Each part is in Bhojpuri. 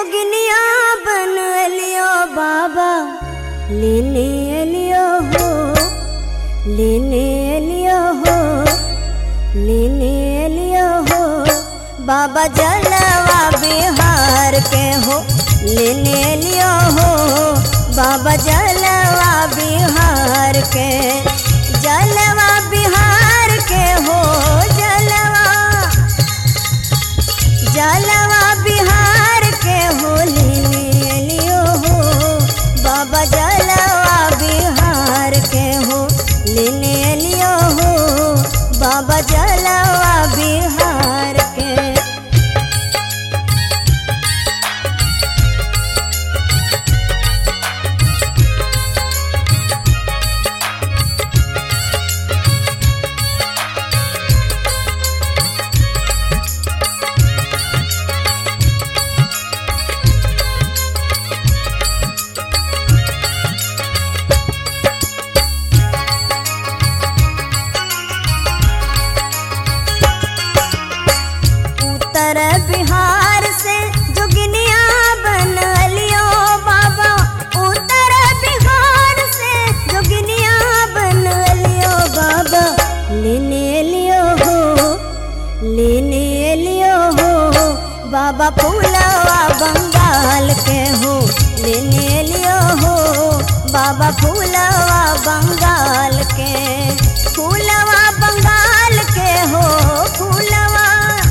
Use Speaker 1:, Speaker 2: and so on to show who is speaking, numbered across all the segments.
Speaker 1: जोगिनिया बन लियो बाबा लेने लियो हो लेने लियो हो लेने लियो हो बाबा जलवा बिहार के हो लेने लियो हो बाबा जलवा बिहार के जलवा बिहार के हो जलवा जलवा बिहार के हो लेने लियो हो बाबा जलवा बिहार के हो लेने लियो हो बाबा जलवा बिहार के उत्तर बिहार से जोगिनिया बन लियो बाबा उत्तर बिहार से जोगिनिया बन लियो बाबा लेने लियो हो लेने लियो हो बाबा फूलवा बंगाल के हो लेने लियो हो बाबा फूलवा बंगाल के फूलवा बंगाल के हो फूलवा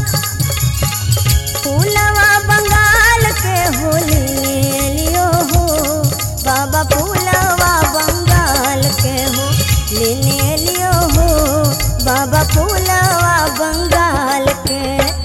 Speaker 1: फूलवा बंगाल के हो ले लियो हो बाबा फूलवा बंगाल के हो लेने लियो हो बाबा फूलवा बंगाल के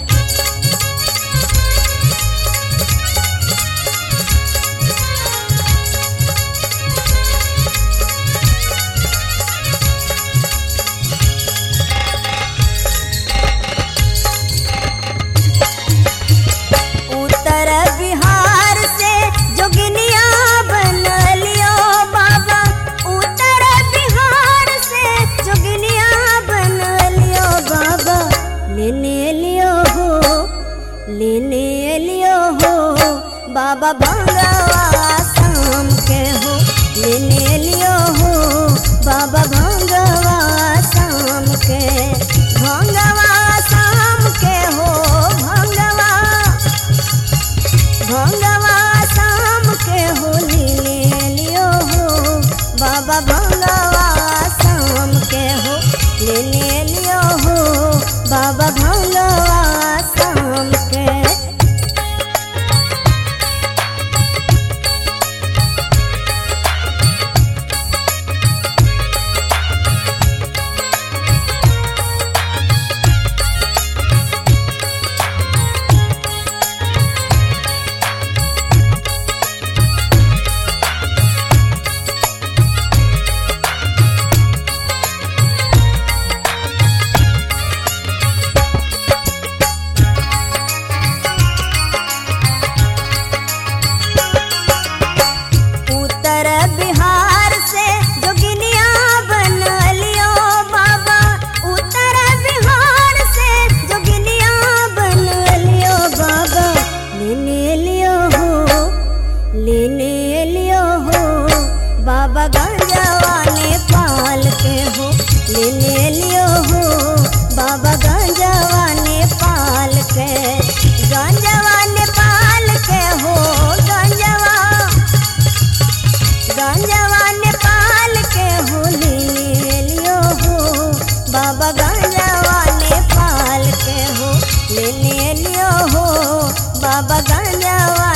Speaker 1: उत्तर बिहार से जोगिनिया बन लियो बाबा उत्तर बिहार से जोगिनिया बन लियो बाबा लेने लियो हो लेने लियो हो बाबा भंगवा शाम के हो लेने लियो हो बाबा भंगवा शाम के भंगवा शाम के हो भंगवा भंगवा शाम के हो ले लियो हो बाबा भंगवा शाम के हो ले लियो हो बाबा भंगवा शाम के उत्तर बिहार से जोगिनिया बन लियो बाबा उत्तर बिहार से जोगिनिया बन लियो बाबा लेने लियो हो लेने लियो हो बाबा गंजवा नेपाल के हो लेने लियो हो बाबा गंजवा नेपाल के गंजवा नेपाल के हो गंजवा गंजवा नेपाल के हो ले लियो हो बाबा गंजवा नेपाल के हो ले लियो हो बाबा गंजवा